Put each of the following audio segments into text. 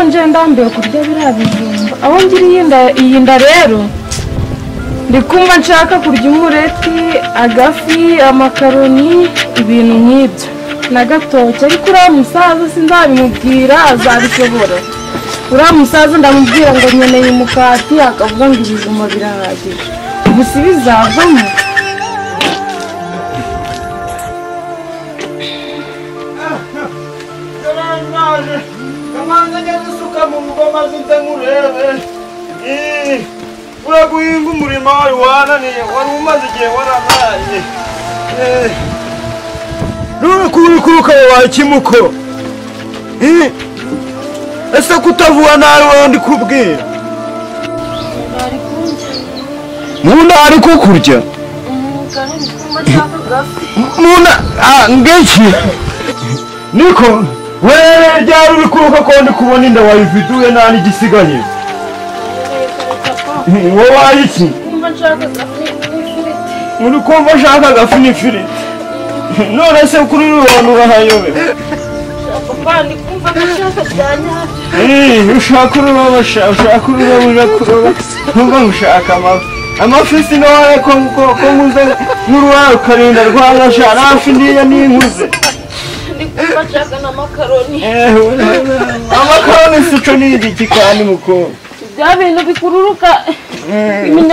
nje ndambiwe kurya biriya bijumba aho ngiriye iyi nda rero ndi kumva nshaka kurya umureti agafi amakaroni ibintu nk'ibyo na gatoki ariko uriya musaza sinzabimubwira azabishobora uriya musaza ndamubwira ngo nkeneye umukati akavuga ngo ibijumba birahagije gusa ibizavamo Yarangwaje kamanza ngeze usuka mu ngoma zunze murebe ura guhinga umurimo wari wananiye wari umaze igihe waranaye none kuba uri kuruka mu bakimuko ese kutavuga nabi wowe ndi kubwira munda ari kukurya munda ngeki niko wewe ryari uri kuruka ko ndi kubona inda wayividuye nta n'igisigaye wowe wayiki uri kumva ushaka agafi n'ifiriti none se kuri uru bantu urahayobewe Eh, ushaka uruba ushaka uruba uje kuroba nubwo ngushaka amafi amafi sinore ko ko ko nkuze n'uruba ukarinda rwangasha nafi ndiya ninkuze Eh, amakaroni sico ni igiki kandi mukobwa bya bintu bikururuka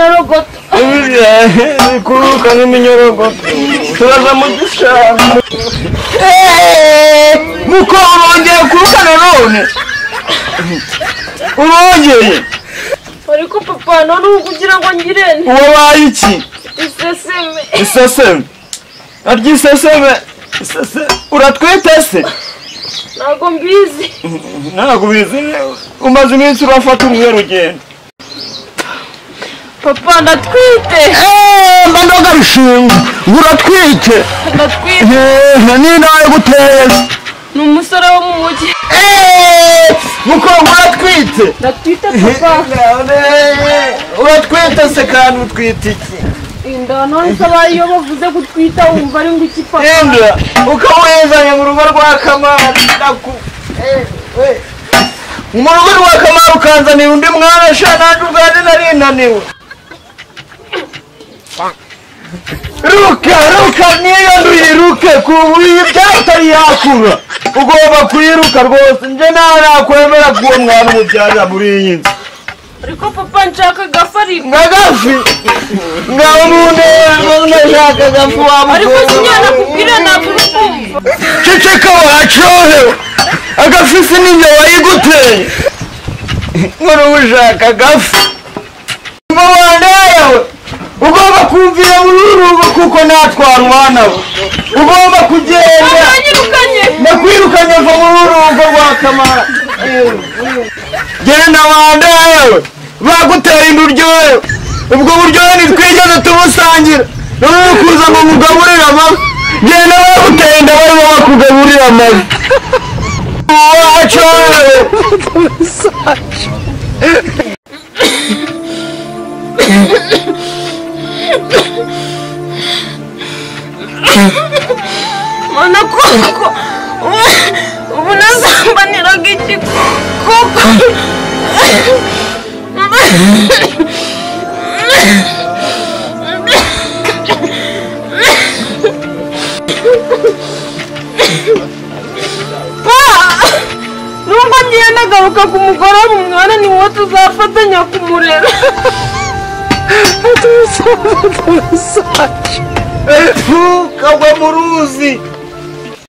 iminyorogoto Uriya, bikururuka nk'iminyorogoto turaza mu gishanga Eh, mukobwa wongeye kuruka nanone urongeye ariko papa none ubu kugira ngo ngire nte uwo bayiki iseseme iseseme arya iseseme iseseme uratwite se ntabwo mbizi ntabwo ubizi umaze iminsi urafata uruhe rugendo papa ndatwite mba ndoga rushinga ngo uratwite ndatwite n'intara yo guteza ni umusore wo mu mujyi mukobwa uratwite ndatwite papa uratwite se kandi utwite iki inda none se abaye iyo bavuze gutwita wumva ari ngo iki papa yenda ukawuzanye mu rugo rwa kamari ndaku mu rugo rwa kamari ukanzanira undi mwana sha nanjye ubwanjye narinaniwe ruka ruka niyo nduyiruke ku buriri byatari yakura ugomba kuyiruka rwose njye nawe nakwemera k'uwo mwana umubyarira muri iyi nzu ariko papa nshaka agafari nka gafi nka umuntu nashaka gafi ariko sinyana wamukobwa kubwira ntabwo uri kumva ceceka wacyohewe agafisi n'inyo wayiguteye nkora ushaka agafi uba wandayewe ugomba kumvira muri uru rugo kuko natwara umwana we ugomba kugenda aranyirukanye ndakwirukanye va muri uru rugo rwa kamara genda wandayewe bagutera inda uryohe ubwo buryohe ntitwigeze tubusangira noneho kuza ngo mugaburire amafi genda bagutera inda barimo bakugaburira amafi wacu mana kuko ubu- ubu nasambaniraga iki kuko nubwo ngiye nagaruka ku mugore w'umwana ni wowe tuzafatanya kumurera kagwa mu ruzi